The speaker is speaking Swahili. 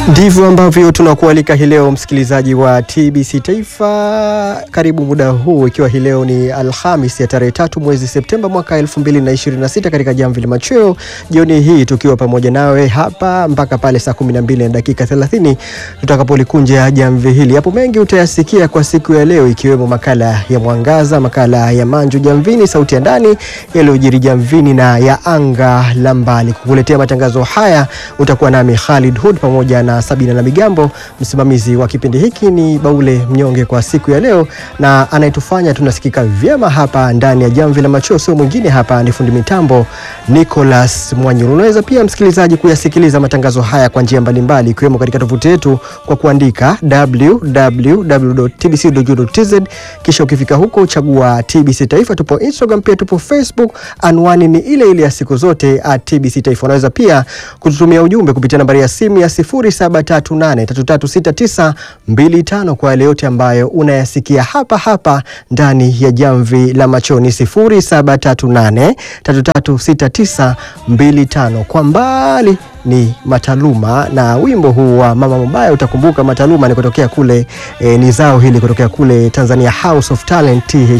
Ndivyo ambavyo tunakualika hii leo msikilizaji wa TBC Taifa, karibu muda huu, ikiwa hii leo ni Alhamis ya tarehe tatu mwezi Septemba mwaka 2026 katika Jamvi la Machweo, jioni hii tukiwa pamoja nawe hapa mpaka pale saa 12 na dakika 30 tutakapolikunja jamvi hili. Hapo mengi utayasikia kwa siku ya leo, ikiwemo makala ya Mwangaza, makala ya Manju Jamvini, sauti ya ndani yaliyojiri jamvini na ya anga la mbali. Kukuletea matangazo haya utakuwa nami Khalid Hood pamoja na Sabina na Migambo. Msimamizi wa kipindi hiki ni Baule Mnyonge kwa siku ya leo, na anayetufanya tunasikika vyema hapa ndani ya jamvi la machweo sio mwingine, hapa ni fundi mitambo Nicholas Mwanyuru. Unaweza pia msikilizaji kuyasikiliza matangazo haya kwa njia mbalimbali, ikiwemo katika tovuti yetu kwa kuandika www.tbc.go.tz, kisha ukifika huko chagua TBC Taifa. Tupo Instagram pia tupo Facebook, anwani ni ile ile ya siku zote at TBC Taifa. Unaweza pia kututumia ujumbe kupitia nambari ya simu ya 0738336925 kwa yale yote ambayo unayasikia hapa hapa ndani ya jamvi la machoni 0738336925. Kwa mbali ni Mataluma na wimbo huu wa mama mabaya. Utakumbuka Mataluma ni kutokea kule e, ni zao hili kutokea kule Tanzania House of Talent TH